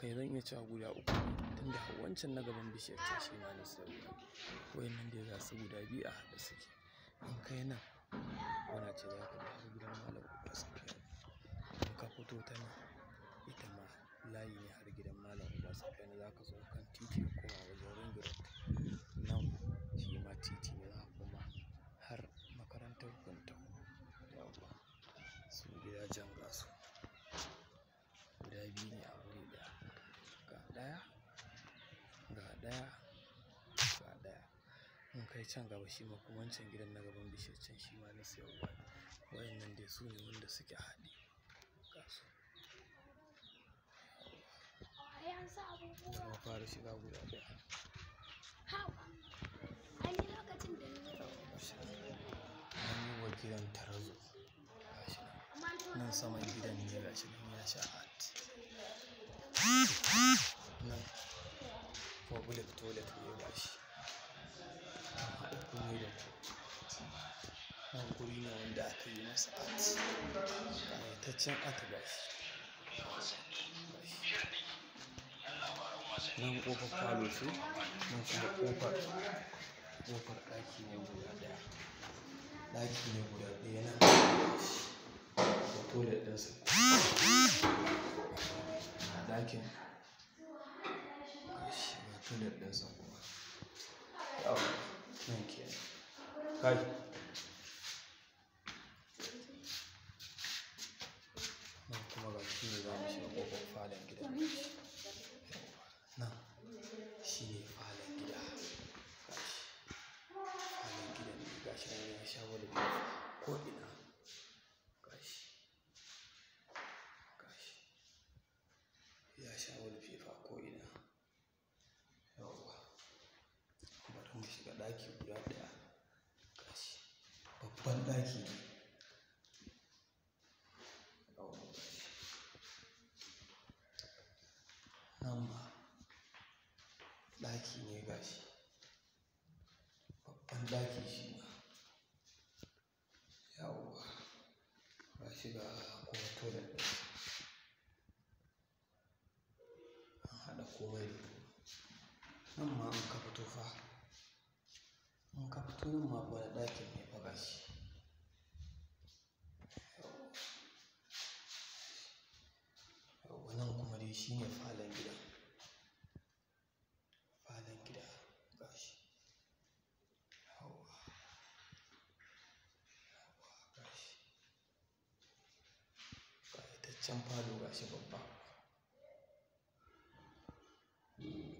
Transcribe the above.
kai zan iya cewa guda uku tunda wancan na gaban bishiyar can shi ma na sayarwa wayannan dai ga su guda biyu a haɗe suke in kai nan wana ce za ka bi har gidan malam uba safiya in ka fito ta nan ita ma layi ne har gidan malam uba safiya za ka zo kan titi ka koma wajen ring road nan shi ma titi ne za ka koma har makarantar Kuntau yawwa su gidajen gasu guda biyu ne a wuri ɗaya ga ɗaya ga ɗaya ga ɗaya in kai can gaba shi ma kuma wancan gidan na gaban bishiyar can shi ma na sayarwa ne wayannan dai su ne wanda suke haɗe ga su Ai an sa abubuwa. zama fara shiga guda ɗaya Haba. Ai ni lokacin da ni gashi nan an yi wa gidan tarazo gashi nan amma an tura nan saman gidan ne gashi nan ya sha art nan public toilet ne gashi an haɗa komai da komai nan guri ne wanda aka yi masa art ƙayataccen art gashi gashi nan ƙofar falo ce nan kuma ƙofar ƙofar ɗaki ne guda ɗaya ɗaki ne guda ɗaya nan gashi da toilet ɗinsa a ɗakin gashi ga toilet ɗinsa kuma yawa nan kenan kai nan kuma ga shi ne za mu shiga ƙofar falon gidan gashi yawa nan shi ne falon gida gashi falon gidan ne gashi nan ya sha wani ko ina gashi gashi ya sha wani fefa ko ina yawwa bari mu shiga ɗaki guda ɗaya gashi babban ɗaki ne yawwa gashi nan ma ɗaki ne gashi babban ɗaki shi ma yawwa gashi ga kuma toilet ɗin an haɗa komai da komai nan ma in ka fito fa in ka fito nan ma wani ɗakin ne fa gashi yawwa nan kuma dai shi ne falon gida falon gida gashi yawwa yawwa gashi ƙayataccen falo gashi babba